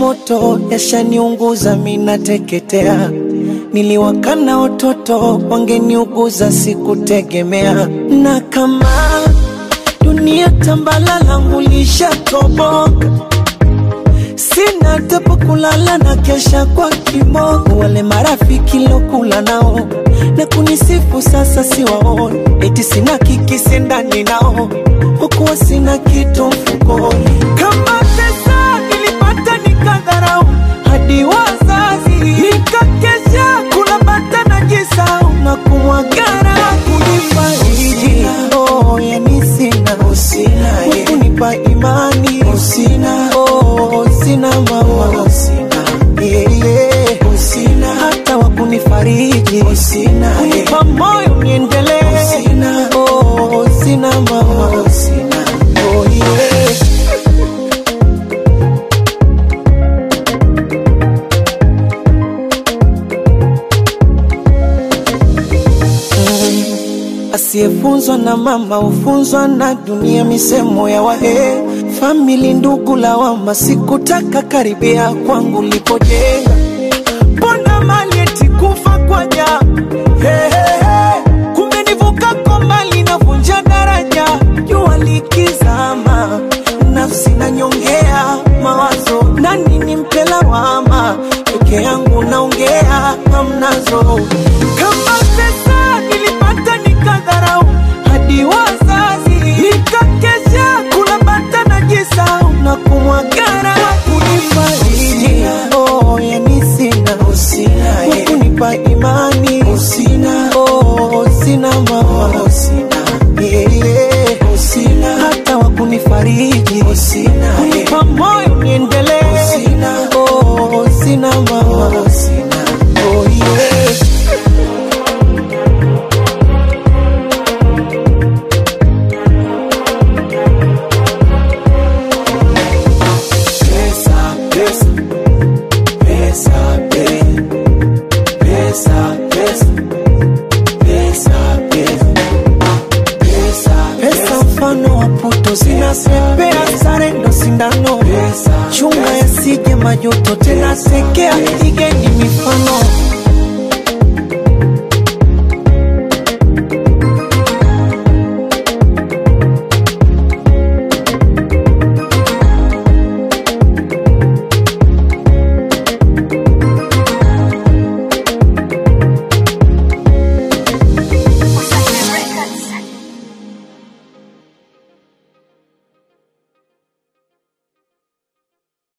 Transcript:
moto yashaniunguza, minateketea. Niliwakana watoto wangeniuguza, sikutegemea. Na kama dunia tambala langu lishatoboka, sina tapo kulala na kesha kwa kimogo. Wale marafiki lokula nao na kunisifu sasa siwaoni, eti sina kikisi ndani nao, hukuwa sina kitu mfukoni. Kama pesa nilipata nikadharau, hadi wazazi nikakesha kula bata na jisau na kumwagara kunifariji. Oh, yani sina kunipa imani sina oh, sina mama sina yeah, yeah. sina hata wa kunifariji sina kunipa moyo niendelee sina oh, sina mama sina oh, yeah. Asiyefunzwa na mama hufunzwa na dunia, misemo ya wahe famili, ndugu, lawama. Sikutaka karibia kwangu lipojenga, mbona mali eti kufa kwa ja hey, hey, hey. Kumbe nivuka kwa mali navunja daraja, jua likizama, nafsi nanyongea mawazo, nani nimpe lawama? Peke yangu naongea, hamnazo kama pesa nilipata nikadharau, hadi wazazi nikakesha kula bata na jisau na kumwagara kunifariji. Oh, yani sina kunipa imani sina oh, sina mama sina yeah, yeah. sina hata wa kunifariji sina kunipa moyo niendelee sina oh, sina mama sina oh, yeah. Pesa, pesa, pesa, pe- pesa, pesa, pesa, pesa, pesa, pesa, mfano wa puto zinasepea, sare ndo sindano, chunga yasije majuto, tena sekea ige